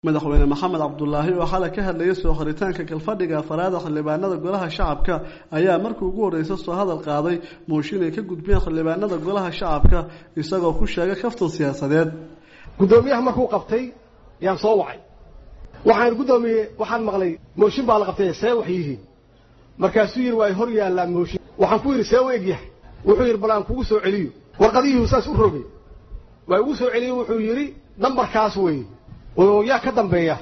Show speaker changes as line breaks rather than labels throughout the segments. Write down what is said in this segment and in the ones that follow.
madaxweyne maxamed cabdulaahi oo xalay ka hadlayay soo qoritaanka galfadhiga afaraada xildhibaanada golaha shacabka ayaa markii ugu horreysa soo hadal qaaday mooshin ay ka gudbiyeen xildhibaanada golaha shacabka isagoo ku sheegay kaftan siyaasadeed
guddoomiyaha markuu qabtay yaan soo wacay waxaan guddoomiye waxaan maqlay mooshin baa la qabtay see wax yihiin markaasuu yidhi waa hor yaallaa mooshin waxaan ku yidhi see u egyahay wuxuu yidhi bal aan kugu soo celiyo warqadihii saas u rogay waa igu soo celiye wuxuu yidhi nambarkaas weeye oo yaa ka dambeeya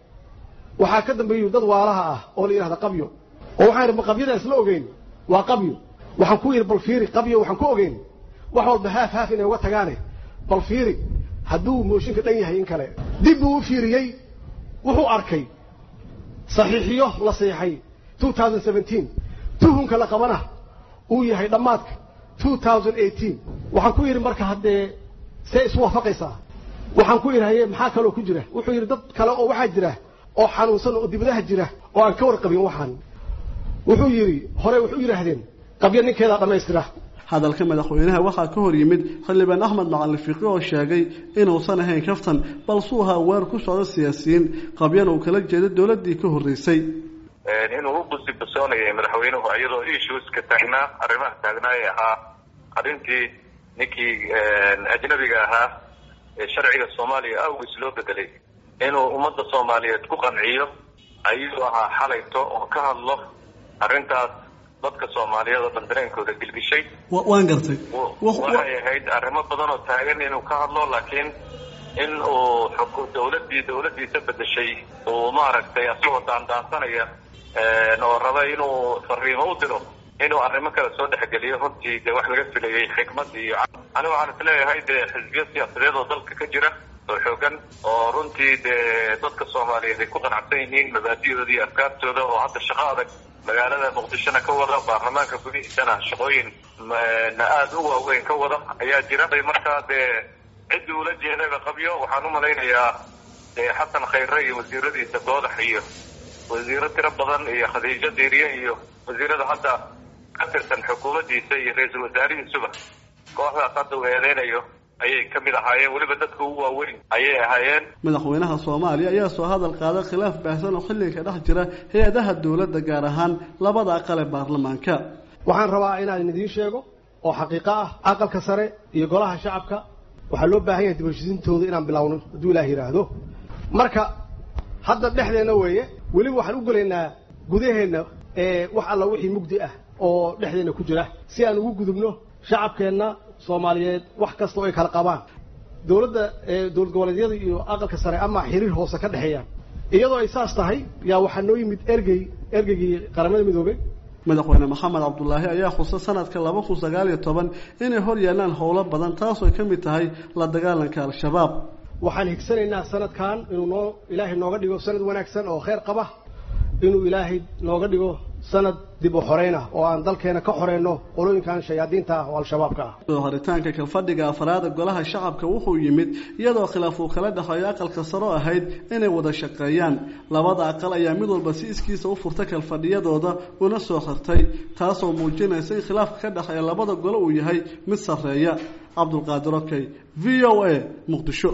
waxaa ka dambeeyu dad waalaha ah oo la yidhahda qabyo oo waxaan idhi ma qabyadaas la ogeyn waa qabyo waxaan ku yidhi bal fiiri qabyo waxaan ku ogeyn wax walba haaf haaf inay uga tagaane bal fiiri hadduu mooshinka dhan yahay in kale dib buu u fiiriyey wuxuu arkay saxiixiyo la seexay two thousand seventeen tuhunka la qabana uu yahay dhammaadka two thousand eighteen waxaan ku yidhi marka haddee see isu waafaqaysaa waxaan ku idhahaye maxaa kaloo ku jira wuxuu yidhi dad kale oo waxaa jira oo xanuunsan oo dibadaha jira oo aan ka warqabin waxaan wuxuu yidhi hore wuxuu yidhaahdeen qabyo ninkeedaa dhammaystira
hadalka madaxweynaha waxaa ka hor yimid xildhibaan axmed macalin fiqi oo sheegay inuusan ahayn kaftan balsuu ahaa weer ku socdo siyaasiyiin qabyana uu kala jeeday dowladdii ka horreysay
inuu u busibusoonayay madaxweynuhu iyadoo issueska taagnaa arrimaha taagnaa ee ahaa arrintii ninkii ajnabiga ahaa ee sharciga soomaaliya awgiis loo bedelay inuu ummadda soomaaliyeed ku qanciyo ayuu ahaa xalayto oo ka hadlo arrintaas dadka soomaaliyeed oo dhan dareenkooda gelgishay
waan gartay
waxay ahayd arrimo badan oo taagan inuu ka hadlo laakiin in uu dawladdii dawladdiisa bedeshay uu maaragtay asagoo daandaansanaya oo raba inuu fariimo u diro inuu arrimo kale soo dhexgeliyo runtii dee wax laga filayay xikmadii iyo aniga waxaan isleeyahay dee xisbiyo siyaasadeed oo dalka ka jira oo xoogan oo runtii dee dadka soomaaliyeed ay ku qanacsan yihiin mabaadidooda iyo afkaartooda oo hadda shaqo adag magaalada muqdishona ka wada baarlamaanka gudihiisana shaqooyin na aada u waaweyn ka wada ayaa jira markaa dee ciddi ula jeedaba qabyo waxaan u malaynayaa dee xasan khayre iyo wasiiradiisa goodax iyo wasiiro tiro badan iyo khadiijo diiriye iyo wasiirada hadda ka tirsan xukuumaddiisa iyo ra-iisul wasaarihiisuba kooxdaas hadda uu eedeynayo ayay ka mid ahaayeen weliba dadka ugu waaweyn ayay ahaayeen
madaxweynaha soomaaliya ayaa soo hadal qaaday khilaaf baahsan oo xilliga dhex jira hay-adaha dowladda gaar ahaan labada aqal ee baarlamaanka
waxaan rabaa inaan idiin sheego oo xaqiiqo ah aqalka sare iyo golaha shacabka waxaa loo baahan yahay dibashisiintooda inaan bilowno hadduu ilaah yidhaahdo marka hadda dhexdeenna weeye weliba waxaan u gelaynaa gudaheenna ee wax alla wixii mugdi ah oo dhexdeenna ku jira si aan ugu gudubno shacabkeenna soomaaliyeed wax kasta oo ay kala qabaan dowladda dowlad goboleedyada iyo aqalka sare ama xiriir hoose ka dhexeeyaan iyadoo ay saas tahay yaa waxaa noo yimid ergey ergeygii qaramada midoobey
madaxweyne maxamed cabdulaahi ayaa xusa sanadka laba kun sagaal iyo toban inay hor yaallaan howlo badan taasoo ka mid tahay la dagaalanka al-shabaab
waxaan higsanaynaa sanadkan inuu noo ilaahay nooga dhigo sanad wanaagsan oo kheyr qaba inuu ilaahay nooga dhigo sanad dib u xoreynah oo aan dalkeena ka xoreyno qolooyinkan shayaadiinta ah oo al-shabaabka ah
soo horitaanka kalfadhiga afraada golaha shacabka wuxuu yimid iyadoo khilaaf uu kala dhexeeyo aqalka saro ahayd inay wada shaqeeyaan labada aqal ayaa mid walba si iskiisa u furta kalfadhiyadooda una soo xirtay taasoo muujinaysa in khilaafka ka dhexeeya labada golo uu yahay mid sarreeya cabdulqaadir okey v o a muqdisho